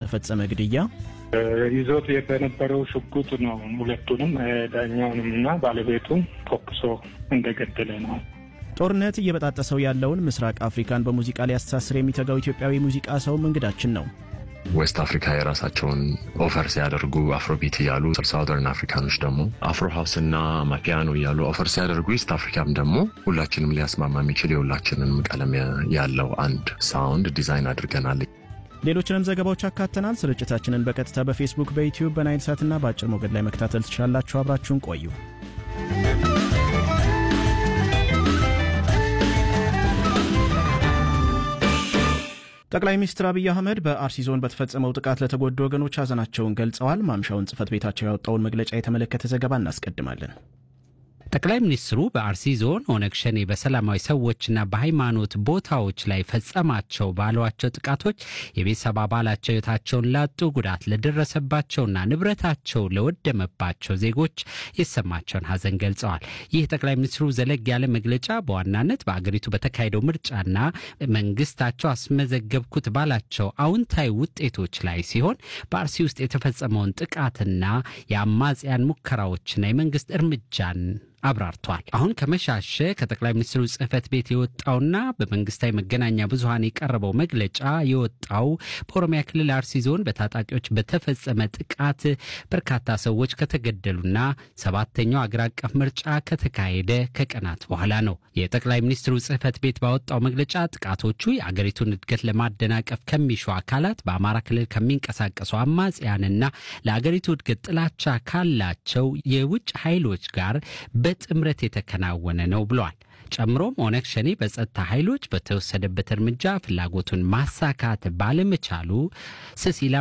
በተፈጸመ ግድያ ይዞት በነበረው ሽጉጥ ነው ሁለቱንም ዳኛውንም እና ባለቤቱን ተኩሶ እንደገደለ ነው። ጦርነት እየበጣጠሰው ያለውን ምስራቅ አፍሪካን በሙዚቃ ሊያስተሳስር የሚተጋው ኢትዮጵያዊ ሙዚቃ ሰውም እንግዳችን ነው። ዌስት አፍሪካ የራሳቸውን ኦፈር ሲያደርጉ አፍሮቢት እያሉ ሳውዘርን አፍሪካኖች ደግሞ አፍሮ ሀውስ እና ማፒያኖ እያሉ ኦፈር ሲያደርጉ ኢስት አፍሪካም ደግሞ ሁላችንም ሊያስማማ የሚችል የሁላችንም ቀለም ያለው አንድ ሳውንድ ዲዛይን አድርገናል። ሌሎችንም ዘገባዎች አካተናል። ስርጭታችንን በቀጥታ በፌስቡክ፣ በዩቲዩብ፣ በናይል ሳትና በአጭር ሞገድ ላይ መከታተል ትችላላችሁ። አብራችሁን ቆዩ። ጠቅላይ ሚኒስትር አብይ አህመድ በአርሲ ዞን በተፈጸመው ጥቃት ለተጎዱ ወገኖች ሐዘናቸውን ገልጸዋል። ማምሻውን ጽህፈት ቤታቸው ያወጣውን መግለጫ የተመለከተ ዘገባ እናስቀድማለን። ጠቅላይ ሚኒስትሩ በአርሲ ዞን ኦነግ ሸኔ በሰላማዊ ሰዎችና በሃይማኖት ቦታዎች ላይ ፈጸማቸው ባሏቸው ጥቃቶች የቤተሰብ አባላቸው ሕይወታቸውን ላጡ፣ ጉዳት ለደረሰባቸውና ንብረታቸው ለወደመባቸው ዜጎች የተሰማቸውን ሐዘን ገልጸዋል። ይህ ጠቅላይ ሚኒስትሩ ዘለግ ያለ መግለጫ በዋናነት በአገሪቱ በተካሄደው ምርጫና መንግስታቸው አስመዘገብኩት ባላቸው አዎንታዊ ውጤቶች ላይ ሲሆን በአርሲ ውስጥ የተፈጸመውን ጥቃትና የአማጽያን ሙከራዎችና የመንግስት እርምጃን አብራርቷል። አሁን ከመሻሸ ከጠቅላይ ሚኒስትሩ ጽህፈት ቤት የወጣውና በመንግስታዊ መገናኛ ብዙኃን የቀረበው መግለጫ የወጣው በኦሮሚያ ክልል አርሲ ዞን በታጣቂዎች በተፈጸመ ጥቃት በርካታ ሰዎች ከተገደሉና ሰባተኛው አገር አቀፍ ምርጫ ከተካሄደ ከቀናት በኋላ ነው። የጠቅላይ ሚኒስትሩ ጽህፈት ቤት ባወጣው መግለጫ ጥቃቶቹ የአገሪቱን እድገት ለማደናቀፍ ከሚሹ አካላት፣ በአማራ ክልል ከሚንቀሳቀሱ አማጽያንና ለአገሪቱ እድገት ጥላቻ ካላቸው የውጭ ኃይሎች ጋር በጥምረት የተከናወነ ነው ብሏል። ጨምሮም ኦነግ ሸኔ በጸጥታ ኃይሎች በተወሰደበት እርምጃ ፍላጎቱን ማሳካት ባለመቻሉ ስሲላ